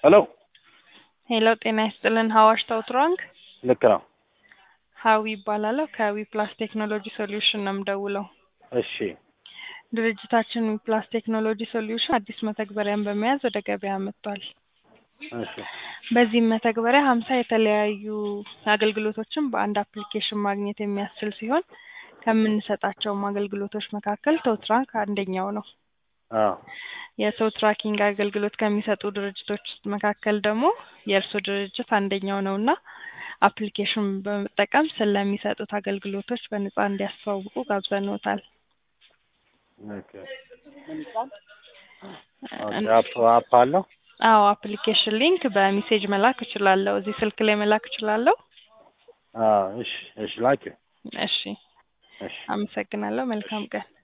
ሄሎ ሄሎ ጤና ይስጥልን ሀዋሽ ታውትራንግ ልክ ነው። ሀዊ ይባላለሁ ከዊ ፕላስ ቴክኖሎጂ ሶሉሽን ነው የምደውለው። እሺ ድርጅታችን ዊ ፕላስ ቴክኖሎጂ ሶሉሽን አዲስ መተግበሪያን በመያዝ ወደ ገበያ መጥቷል። እሺ በዚህም መተግበሪያ ሀምሳ የተለያዩ አገልግሎቶችን በአንድ አፕሊኬሽን ማግኘት የሚያስችል ሲሆን ከምንሰጣቸውም አገልግሎቶች መካከል ቶትራንክ አንደኛው ነው። አዎ የሰው ትራኪንግ አገልግሎት ከሚሰጡ ድርጅቶች ውስጥ መካከል ደግሞ የእርስዎ ድርጅት አንደኛው ነው እና አፕሊኬሽን በመጠቀም ስለሚሰጡት አገልግሎቶች በነጻ እንዲያስተዋውቁ ጋብዘንዎታል። ኦኬ ኦኬ አፕ አፕ አለው አዎ አፕሊኬሽን ሊንክ በሜሴጅ መላክ እችላለሁ። እዚህ ስልክ ላይ መላክ እችላለሁ። አዎ እሺ እሺ ላኪ እሺ እሺ አመሰግናለሁ። መልካም ቀን።